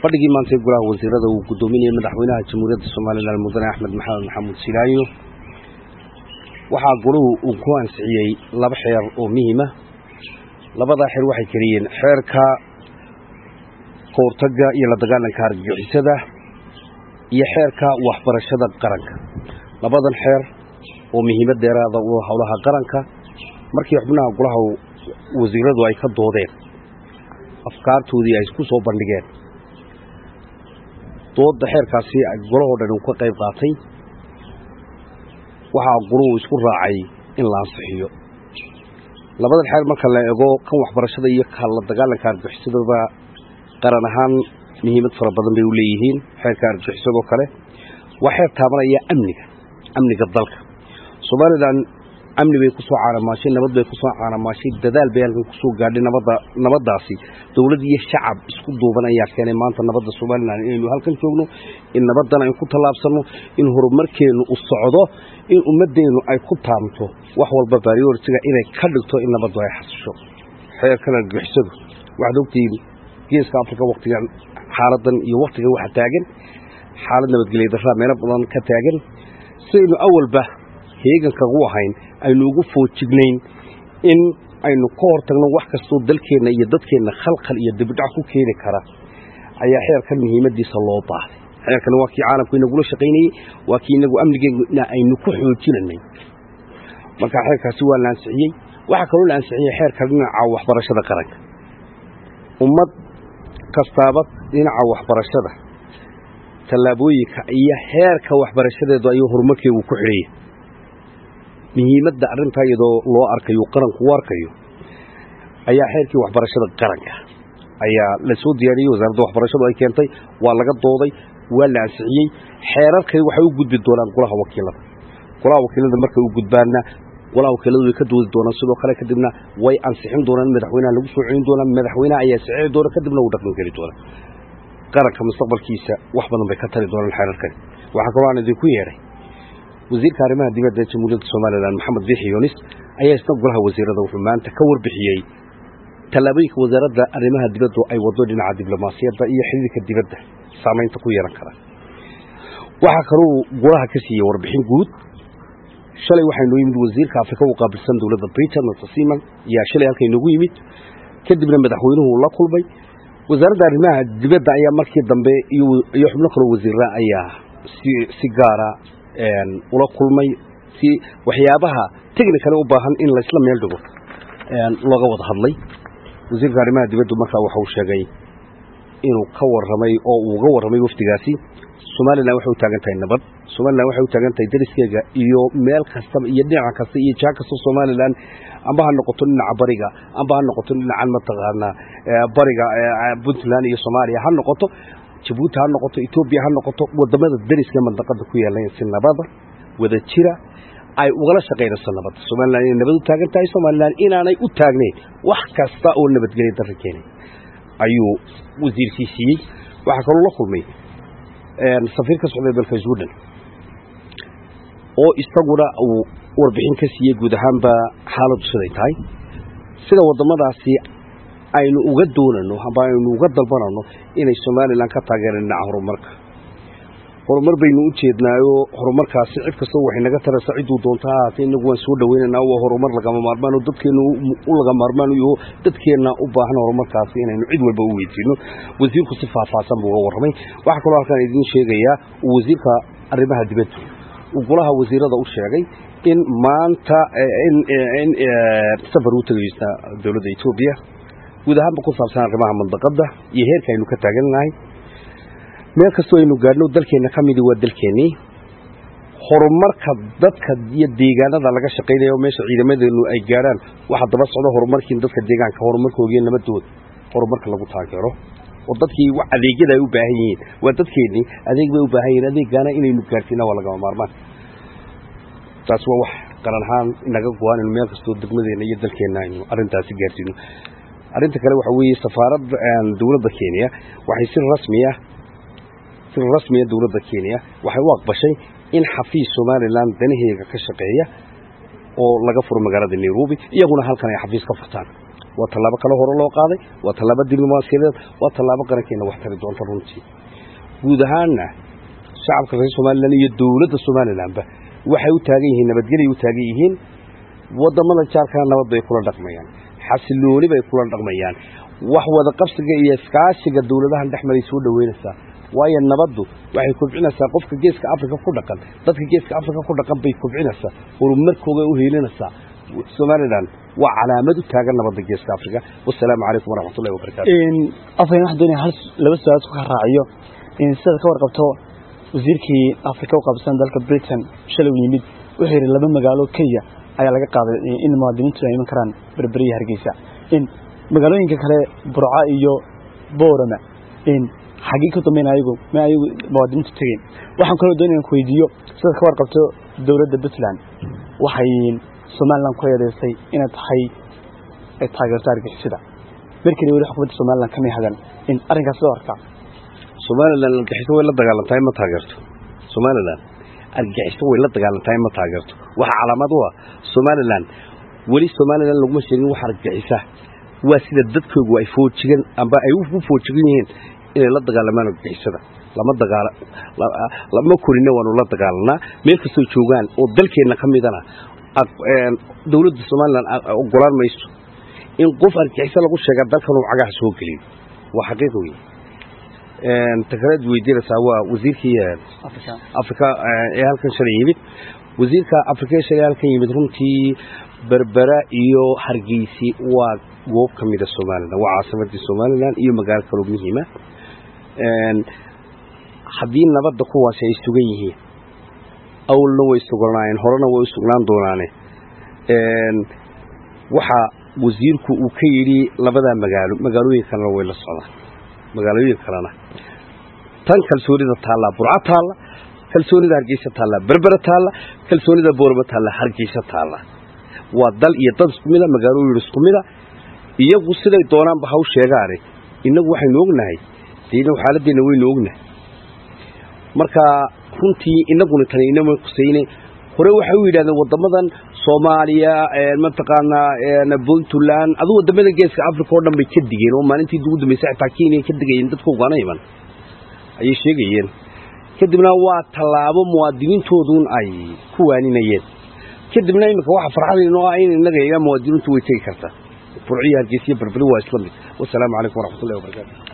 fadhigii maantay golaha wasiirada uu gudoominayay madaxweynaha jamhuuriyadda somalilan mudane axmed maxamed maxamuud silaayo waxaa golahu uu ku ansixiyey laba xeer oo muhiima labadaa xeer waxay keliyeen xeerka kahortaga iyo la dagaalanka argagixisada iyo xeerka waxbarashada qaranka labadan xeer oo muhiimad dheeraada u howlaha qaranka markii xubnaha golaha wasiiradu ay ka doodeen afkaartoodii ay ku soo bandhigeen dooda xeerkaasi golahoo dhan uu ka qayb qaatay waxaa goluhu isku raacay in la ansixiyo labadan xeer marka la eego kan waxbarashada iyo ka la dagaalanka argagixisadaba qaran ahaan muhiimad fara badan bay u leeyihiin xeerka argagixisadoo kale waa xeer taabanaya amniga amniga dalka somalilan amni bay kusoo caanamaashay nabad bay kusoo caanamaashay dadaal bay halkan kusoo gaadhay nabadda nabaddaasi dowlad iyo shacab isku duuban ayaa keenay maanta nabadda somalilan inaynu halkan joogno in nabaddan aynu ku tallaabsanno in horumarkeennu u socdo in ummaddeennu ay ku taamto wax walba baariorsiga inay ka dhigto in nabaddu ay xasisho xeerkan argixisadu waxaad ogtihiin geeska afrika waktigan xaaladan iyo waktigan waxa taagan xaalad nabadgelya darraa meelo badan ka taagan sidaynu awalba heeganka u ahayn aynu ugu foojignayn in aynu ka hortagno wax kastoo dalkeenna iyo dadkeenna khalkhal iyo dibidhac ku keeni kara ayaa xeerkan muhiimadiisa loo baahday xeerkani waa kii caalamku inagula shaqaynayey waa kii inagu amnigeena aynu ku xoojinanay marka xeerkaasi waa la ansixiyey waxaa kaloo la ansixiyey xeerka dhinaca waxbarashada qaranka ummad kastaaba dhinaca waxbarashada tallaabooyinka iyo heerka waxbarashadeedu ayuu horumarkeegu ku xidhaya muhiimadda arrintaa iyadoo loo arkayo qaranku u arkayo ayaa xeerkii waxbarashada qaranka ayaa la soo diyaariyey wasaaradda waxbarashadu ay keentay waa laga dooday waa la ansixiyey xeerarkani waxay u gudbi doonaan golaha wakiilada golaha wakiilada markay u gudbaanna golaha wakiiladu way ka doodi doonaan sidoo kale kadibna way ansixin doonaan madaxweynaha lagu soo celin doonaa madaxweynaha ayaa saxiixi doona kadibna uu dhaqan geli doona qaranka mustaqbalkiisa wax badan bay ka tari doonaan xeerarkani waxaa kaloo aan idinku yeedhay wasiirka arrimaha dibadda ee jamhuuriyadda somalilan maxamed biixi yunis ayaa isna golaha wasiirada wuxuu maanta ka warbixiyey tallaabooyinka wasaaradda arrimaha dibaddu ay wado dhinaca diblomaasiyadda iyo xidhiirka dibadda saamaynta ku yeelan kara waxaa kaluu golaha ka siiyey warbixin guud shalay waxaynoo yimid wasiirka afrika u qaabilsan dowladda britain mr seaman ayaa shalay halka inoogu yimid kadibna madaxweynuhu la kulmay wasaaradda arrimaha dibadda ayaa markii dambe iyo xubno kaloo wasiira ayaa si si gaara ula kulmay si waxyaabaha technicale u baahan in laysla meel dhigo looga wada hadlay wasiirka arrimaha dibaddu markaa waxa uu sheegay inuu ka warramay oo uu uga warramay wafdigaasi somalilan waxay u taagan tahay nabad somalilan waxay u taagan tahay dariskeega iyo meel kastaba iyo dhinaca kasta iyo jaa kasta somalilan amba ha noqoto dhinaca bariga amba ha noqoto dhinacan mataqaanaa bariga puntland iyo soomaaliya ha noqoto jabuuti ha noqoto etoobiya ha noqoto wadamada dariska mandaqada ku yaalan si nabada wada jira ay ugala shaqaynayso nabadda somalilan inay nabad u taagan tahay somalilan inaanay u taagnayn wax kasta oo nabadgelya darra keenay ayuu wasiirkii siiyey waxaa kaloo la kulmay safiir ka socday dalka jordan oo isaguna uu warbixin ka siiyey guud ahaanba xaaladdu siday tahay sida waddamadaasi aynu uga doonano amba aynu uga dalbanano inay somalilan ka taageereen dhinaca horumarka horumar baynu u jeednaayo horumarkaasi cid kastoo waxay naga taraysa cidduu doonta ha ahaatee inagu waan soo dhawaynaynaa waa horumar lagama maarmaan oo dadkeenna u laga maarmaan iyo dadkeenna u baahan horumarkaasi inaynu cid walba u weydiino wasiirku si faahfaahsan buu uga warramay waxaa kaloo halkaan idiin sheegayaa uu wasiirka arrimaha dibadda uu golaha wasiirada u sheegay in maanta in safar u tegaysa dowladda etoobiya guud ahaanba ku saabsan arrimaha mandaqadda iyo heerka aynu ka taagannahay meel kastoo aynu gaadhno dalkeenna ka midii waa dalkeennii horumarka dadka iyo deegaanada laga shaqaynayo meesha ciidamadeenu ay gaadhaan waxa daba socda horumarkii dadka deegaanka horumarkoogiiyo nabadooda horumarka lagu taageero oo dadkii adeegyada ay u baahan yihiin waa dadkeennii adeeg bay u baahan yihiin adeeggaana inaynu gaadhsiina waa lagama maarmaan taas waa wax qaran ahaan inaga go-aan inu meel kastoo degmadeenna iyo dalkeenna aynu arrintaasi gaadhsiino arrinta kale waxa weeye safaaradda dowladda kenya waxay si rasmiya si rasmiya dowladda kenya waxay u aqbashay in xafiis somalilan danaheega ka shaqeeya oo laga furo magaalada nairobi iyaguna halkan ay xafiis ka furtaan waa tallaabo kale hore loo qaaday waa tallaabo diblomaasiyadeed waa tallaabo qarankeena wax tari doonta runtii guud ahaanna shacabka reer somalilan iyo dowladda somalilanba waxay u taagan yihiin nabadgelay u taagan yihiin wadamada jaarkana nabad bay kula dhaqmayaan xasilooni bay kula dhaqmayaan wax wada qabsiga iyo iskaashiga dowladahan dhex maray soo dhaweynaysaa waayo nabaddu waxay kobcinaysaa qofka geeska afrika ku dhaqan dadka geeska afrika ku dhaqan bay kobcinaysaa horumarkooga u heelinaysaa somalilan waa calaamad u taagan nabadda geeska afrika wasalaamu calaykum waraxmatullahi wabarakatu afhayn waxaan doonaya hal laba su-aal ku raaciyo sidaad ka warqabto wasiirkii afrika u qaabsan dalka britain shalay u yimid wuxuu yidhi laba magaalo kenya ayaa laga qaaday in muwaadiniintu ay iman karaan berberiya hargeysa in magaalooyinka kale burca iyo boorama in xaggii ka dambeyn ayagu ma ayagu muwaadiniintu tegeen waxaan kaloo doonaya ku weydiiyo sidaad ka warqabto dowladda puntland waxay somalilan ku eedeysay inay tahay taageerto argixisada markii weli xukuumadda somalilan kamay hadan in arrinkaas sida arkaa somalilan argaxiso way la dagaalantahay ma taageerto somalilan argaxiso way la dagaalantahay ma taageerto waxa calaamad u ah somalilan weli somalilan laguma sheegin wax argixisa waa sida dadkoogu ay foojigan amba ay u foojigan yihiin inay la dagaalamaan argixisada lama dagaala lama korina waanu la dagaalanaa meel kastoo joogaan oo dalkeenna ka midana dowladda somalilan ogolaan mayso in qof argixisa lagu sheega dalkan uu cagaha soo geliyo waa xaqiiq wey takaleed weydiinaysaa waa wasiirkii afrika ee halkan shalay yimid wasiirka afrika ee shalay halkan yimid runtii berbera iyo hargeysi waa goob ka mida somalilan waa caasimadii somalilan iyo magaalo kaloo muhiima haddii nabadda kuwaasi ay sugan yihiin awalna way sugnaayeen horena way u sugnaan doonaane waxa wasiirku uu ka yidhi labadaa magaalo magaalooyin kalena way la socdaan magaalooyin kalena tan kalsoonida taallaa burco taalla kalsoonida hargeysa taalla berbera taalla kalsoonida boorama taalla hargeysa taalla waa dal iyo dad isku mida magaalooyin isku mida iyagu siday doonaanba haw sheegaane innagu waxaynu ognahay dee xaaladeenna waynu ognahay marka runtii inaguna tani inama kusayne hore waxay u yidhahdeen wadamadan soomaaliya mataqaanaa puntland aduu wadamada geeska africa oo dhan bay ka digeen oo maalintii ugu dambeysay xitaa kenya ka digayeen dadka ugana iman ayay sheegayeen kadibna waa tallaabo muwaadiniintooduun ay ku waaninayeen kadibna iminka waxa farxadayn oo ah in innaga iga muwaadiniintu way tegi kartaa burciyo hargeysiyo berberi waa isla mid wasalaamu calaykum waraxmatullahi wabarakatu